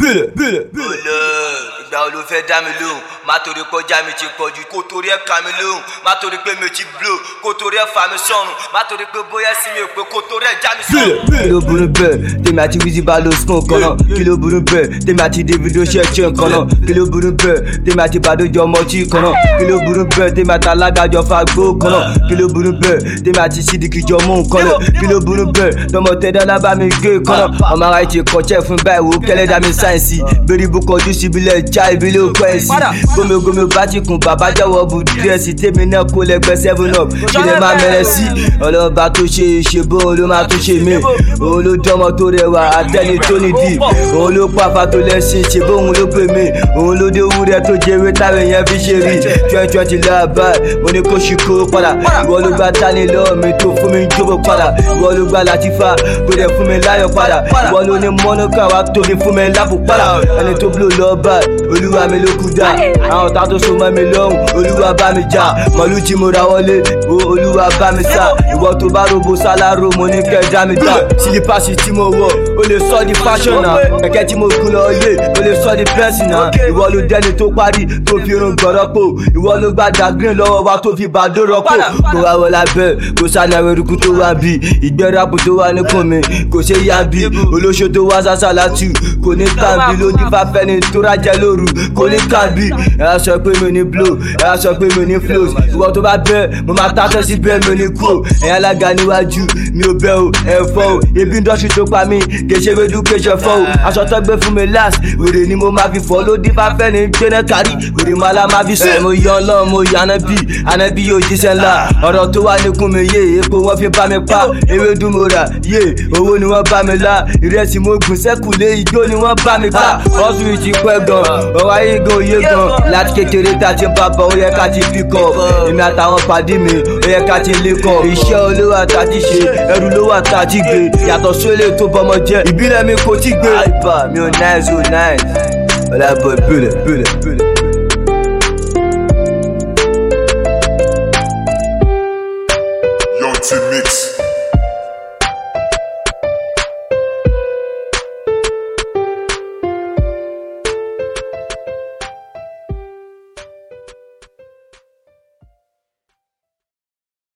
bílẹ̀ bílẹ̀ bílẹ̀. olè ìgbà wo ló fẹ́ dá mi lóhùn má torí pé ọjà mi ti pọ̀ jù kó torí ẹ̀ ká mi lóhùn má torí pé mi ò ti blow kó torí ẹ̀ fà mí sọ̀rùn má torí pé bóyá sí mi ò pé kó torí ẹ̀ já mi bílẹ̀ sọ̀rùn. bílẹ̀. kí ló burú bẹ́ẹ̀ tèmi àti Wizzy bá lo spoon kan náà kí ló burú bẹ́ẹ̀ tèmi àti Davido ṣe ṣe nǹkan náà kí ló burú bẹ́ẹ̀ tèmi àti Bàdójọ ọmọọtí kan náà kí ló burú bẹ́ẹ̀ tèmi àti alágàjọ fagbó kan náà kí ló burú bẹ́ẹ̀ tèmi àti Sídìkì jọ mú nǹkan náà kí ló burú bẹ́ẹ̀ tọmọ tẹdọ́lá bá mi gé kan náà ọmọ ara ti kọ̀ọ̀ṣẹ́ fún báyìí wò kẹ́lẹ́dá mi sáyẹ̀nsì bẹ́ẹ̀ni bó kọjú síbilẹ̀ já ìbílẹ̀ òkú ẹ̀ sí gómìngómìn bá ti kùn bàbá jẹ́wọ́ bu díẹ̀ sí tèmi náà kó lẹ́gbẹ́ seven up kí lè máa mẹ́rẹ̀ sí ọlọ́ba tó ṣe ṣe bó òun ló máa tó ṣe mí òun ló dánmọ tó rẹwà àtẹni tó nídìí òun ló pàfà tó lẹ́sìn ṣe bó òun ló pè mí òun ló dé wúrẹ́ tó jẹ́wé táwọn èèyàn fi ṣe rí twenty twenty láàbà mo ní kó ṣì kó padà ìwọ ló gba tani lọ́wọ́ mi tó fún mi jókòó padà ìwọ ló gba Latifa tó dẹ̀ fún mi láyọ̀ padà ìwọ ló ní mọ́nùkà wa tó fi fún mi lápò padà ẹni tó blo lọ́ọ́bà olúwa mi ló kú dá àwọn tá tó so mọ́ mi lọ́hùn olúwa bá mi jà mọ̀lú tí mo ra wọlé o olúwa bá mi sá ìwọ tó bá robo sálárò mo ní kẹjá mi ta sílípàsì tí mo wọ̀ o lè sọ di fashion náà kẹ̀kẹ́ tí mo gún lọ yé o lè sọ di pẹ́ǹsì náà ìwọ ló dẹni tó parí tó fi irun gbọ̀rọ̀ pò ìwọ ló gba dàgrín lọ́wọ́ wa tó fi bàdó rọ́pò kó wa wọ lábẹ́ kó sànàwé eruku tó wà bí ìgbẹ́ rapu tó wà ní kùn mi kò ṣe yá bí olóṣó tó wá sásà látù kò ní kàbí lójú fáfẹ́ni tó rájẹ lóru kò ní kàbí ẹ á sọ pé mi ní blow ẹ á sọ pé mi ní flows ìwọ tó bá bẹ́ mo máa tàtẹ́ sí bẹ́ẹ̀ mi ní kú ẹ̀yin alága níwájú mi ò bẹ́ o ẹ̀ fọ́ o ebi indọ́sítì tó pa mí kèsè wedu kèsè fọ́ o aṣọ tó gbé fún mi last wèrè ni mo máa fi fọ́ lódì fáfẹ́ni gbéná kárí wèrè máa la máa fi sọ mo yọ ọlọ́run mo yọ anábì anábì yóò jíṣẹ́ ńlá ọ̀rọ̀ tó wà níkùn mi yé epo wọn fi bá mi pa ewédú mo rà yé owó ni wọ́n bá mi lá ìrẹsì mo gùn sẹ́kù lé igbó ni wọ́n bá mi pa ọ̀sùn ìtì pẹ́ gan ọ̀rọ̀ ayé gan òye gan láti kékeré tá a ti ń bàbá ó yẹ ká ti fi kọ́ èmi àtàwọn pàdé mi ó yẹ ká ti lé kọ́ iṣẹ́ olówó àtàtì ṣe ẹrù lówó àtàtì gbé yàtọ̀ sólè tó bọmọ jẹ ìbílẹ̀ mi kò tí gbé. àìbá mi ò náìsì ò náìsì ọ̀làbọ̀ ìbílẹ̀ ìbílẹ̀ ìbílẹ̀.